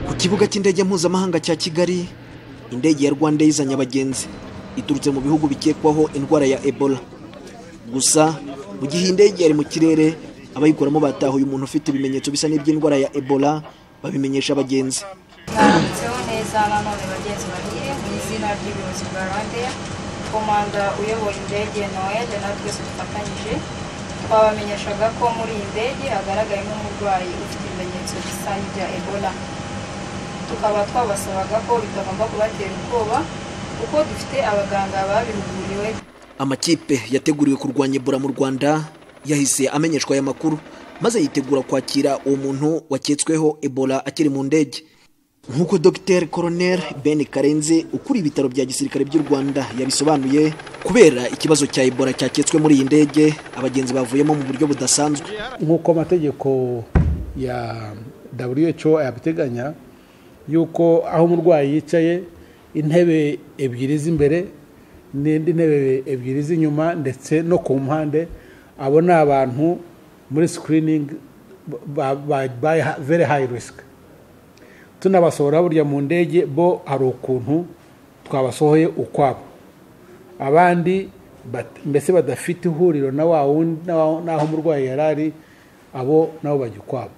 ku kibuga cy'indege mpuzamahanga cya kigali indege ya rwanda izanye abagenzi iturutse mu bihugu bikekwaho indwara ya ebola gusa mu gihe indege yari mu kirere abayikoramo batahuye umuntu ufite ibimenyetso bisa n'iby'indwara ya ebola babimenyesha abagenzi mwanditseho neza nanone bagenzi bagiye mu izina ry'ubuyobozi bwa rwandeya komanda uyobora indege noel na twese dufatanyije twabamenyeshaga ko muri iyi ndege hagaragayemo umurwayi ufite ibimenyetso bisa n'ibya ebola tukaba twabasabaga ko bitagomba kubatera ubwoba kuko dufite abaganga babihuguriwe amakipe yateguriwe kurwanya ebola mu rwanda yahise amenyeshwa aya makuru maze yitegura kwakira uwo muntu waketsweho ebola akiri mu ndege nk'uko dogiteri koroneri ben karenze ukuriye ibitaro bya gisirikare by'u rwanda yabisobanuye kubera ikibazo cya ebola cyaketswe muri iyi ndege abagenzi bavuyemo mu buryo budasanzwe nk'uko amategeko ya who ayabiteganya y'uko aho umurwayi yicaye intebe ebyiri z'imbere n'indi ntebe ebyiri z'inyuma ndetse no ku mpande abo ni abantu muri sikiriningi bayi veri hayi risiki tunabasohora burya mu ndege bo hari ukuntu twabasohoye ukwabo abandi mbese badafite ihuriro na wa wundi n'aho umurwayi yari ari abo nabo bajya ukwabo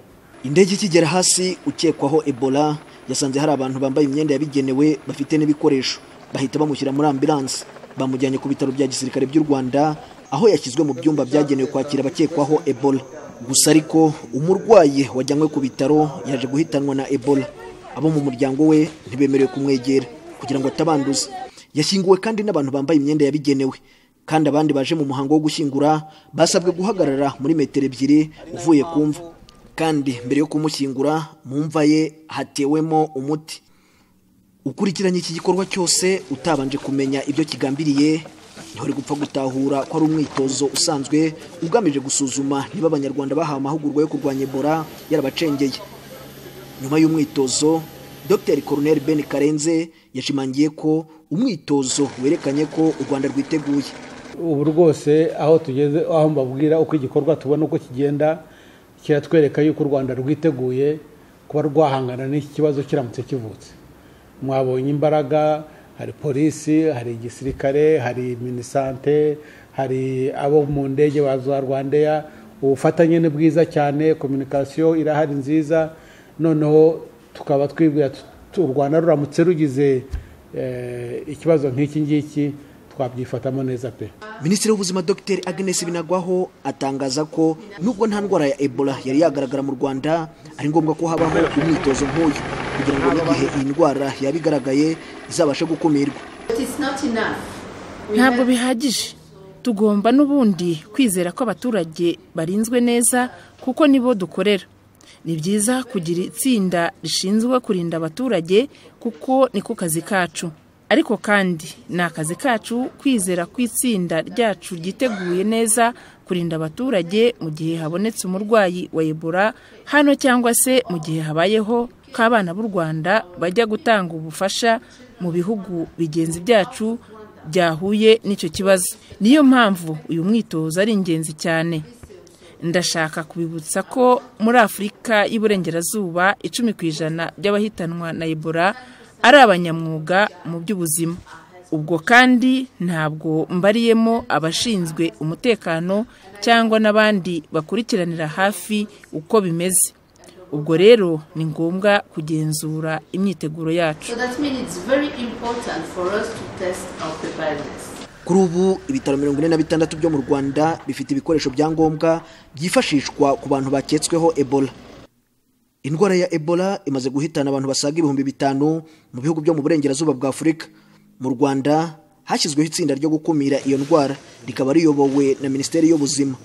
indege ikigera hasi ukekwaho ebola yasanze hari abantu bambaye imyenda yabigenewe bafite n'ibikoresho bahita bamushyira muri ambilanse bamujyanye ku bitaro bya gisirikare by'u rwanda aho yashyizwe mu byumba byagenewe kwakira abakekwaho ebola gusa ariko umurwayi wajyanywe ku bitaro yaje guhitanwa na ebola abo mu muryango we ntibemerewe kumwegera kugira ngo atabanduza yashyinguwe kandi n'abantu bambaye imyenda yabigenewe kandi abandi baje mu muhango wo gushyingura basabwe guhagarara muri metero ebyiri uvuye ku mva kandi mbere yo kumushyingura mu mva ye hatewemo umuti ukurikiranye iki gikorwa cyose utabanje kumenya ibyo kigambiriye ntihore gupfa gutahura ko ari umwitozo usanzwe ugamije gusuzuma niba abanyarwanda bahawe amahugurwa yo kurwanya ebola yarabacengeye nyuma y'umwitozo dr coronel ben karenze yashimangiye ko umwitozo werekanye ko u rwanda rwiteguye ubu rwose aho tugeze aho mbabwira uko igikorwa tubona uko kigenda kiratwereka yuko u rwanda rwiteguye kuba rwahangana n'iki kibazo kiramutse kivutse mwabonye imbaraga hari polisi hari igisirikare hari minisante hari abo mu ndege za rwandeya ubufatanye ni bwiza cyane kominikasiyo irahari nziza noneho tukaba twibwira u rwanda ruramutse rugize ikibazo nk'iki ngiki twabyifatamo neza pe minisitiri w'ubuzima dr agnes binagwaho atangaza ko nubwo nta ndwara ya ebola yari yagaragara mu rwanda ari ngombwa ko habaho umwitozo nk'uyu kugira ngo n'igihe iyi ndwara yaba igaragaye izabashe gukumirwa ntabwo bihagije tugomba n'ubundi kwizera ko abaturage barinzwe neza kuko nibo dukorera ni byiza kugira itsinda rishinzwe kurinda abaturage kuko ni ko kazi kacu ariko kandi ni akazi kacu kwizera ko itsinda ryacu ryiteguye neza kurinda abaturage mu gihe habonetse umurwayi wa ebola hano cyangwa se mu gihe habayeho ko abana b'u rwanda bajya gutanga ubufasha mu bihugu bigenzi byacu byahuye n'icyo kibazo niyo mpamvu uyu mwitozo ari ingenzi cyane ndashaka kubibutsa ko muri afurika y'iburengerazuba icumi ku ijana by'abahitanwa na ebola ari abanyamwuga mu by'ubuzima ubwo kandi ntabwo mbariyemo abashinzwe umutekano cyangwa n'abandi bakurikiranira hafi uko bimeze ubwo rero ni ngombwa kugenzura imyiteguro yacu kuri ubu ibitaro mirongo ine na bitandatu byo mu rwanda bifite ibikoresho bya ngombwa byifashishwa ku bantu baketsweho ebola indwara ya ebola imaze guhitana abantu basaga ibihumbi bitanu mu bihugu byo mu burengerazuba bwa afurika mu rwanda hashyizweho itsinda ryo gukumira iyo ndwara rikaba riyobowe na minisiteri y'ubuzima